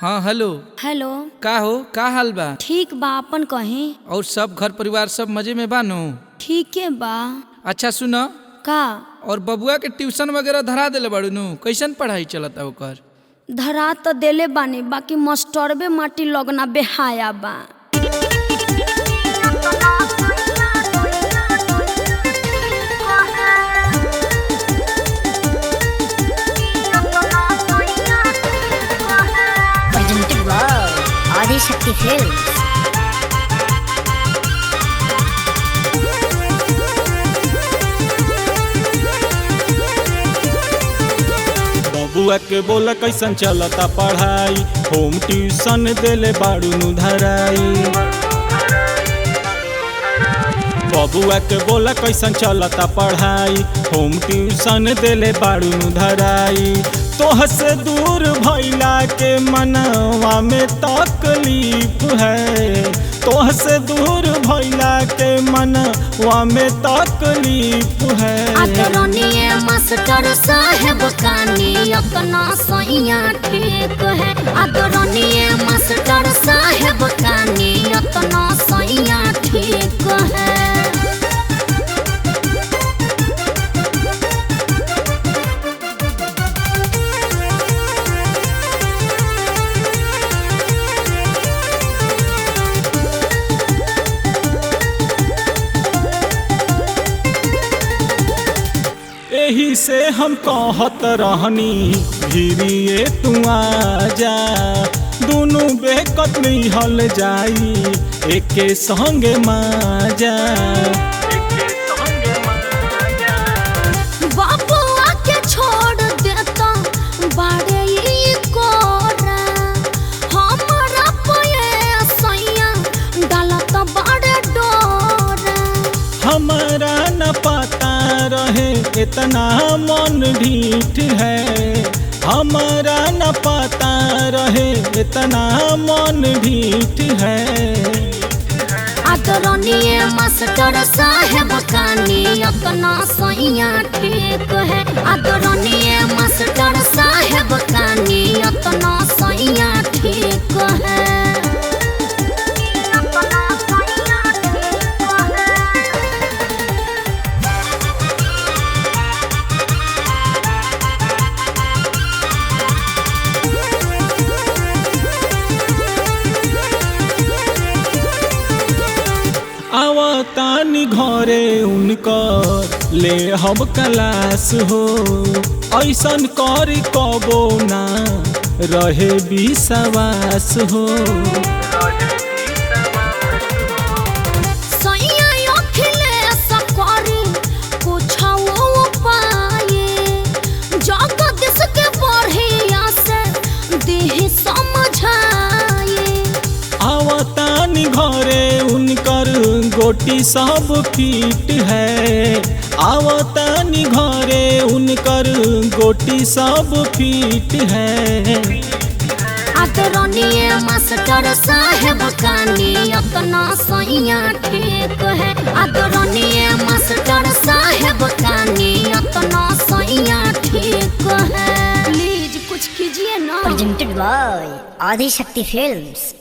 हाँ hello hello का हो का हाल बा ठीक बा अपन कहीं और सब घर परिवार सब मजे में बा नु ठीके बा अच्छा सुन का और बबुआ के ट्यूशन वगैरह धरा देले बाड़ू नु कैसन पढ़ाई चलता ओकर धरा तो देले बानी बाकी मास्टरबे माटी लगना बेहाया बा presented by Adi Shakti Films. बबुआ के बोला कैसन चलता पढ़ाई होम ट्यूशन देले बाड़ू नु धराई बबुआ के बोला कैसन चलता पढ़ाई होम ट्यूशन देले बाड़ू नु धराई तोह से दूर भैला के मनवा में तकलीफ है तोह से दूर भैला के मनवा में तकलीफ है आदरणीय मास्टर साहेब कानी अपना सैया ठीक है आदरणीय मास्टर साहेब कानी अपना सैया ठीक है एही से हम कहत रहनी भीरिए तू आजा दुनू बेकत हल जाई एके संगे माजा बाबुआ के छोड़ देता बाड़े ई कोरा हमरा पये सैया डालत बाड़े डोरा हमारा न पता रहे इतना मन ढीठ है हमारा न पता रहे इतना मन ढीठ है आदरणीय मास्टर साहेब कानी अपना सैया ठीक है आदरणीय मास्टर साहेब कानी अपना सैया ठीक है आवतानी घरे उनकर ले हम क्लास हो ऐसन कर कबो ना रहे विश्वास हो सैया अखिलेश करी कुछो उपाय जगदीश के बढ़िया से देह समझाए आवतानी घरे उनकर गोटी सब फिट है आवतानी घरे उनकर गोटी सब फिट है आदरणीय मास्टर साहेब कानी अपना सैया ठीक है आदरणीय मास्टर साहेब कानी अपना सैया ठीक है प्लीज कुछ कीजिए ना Presented by Adi Shakti Films.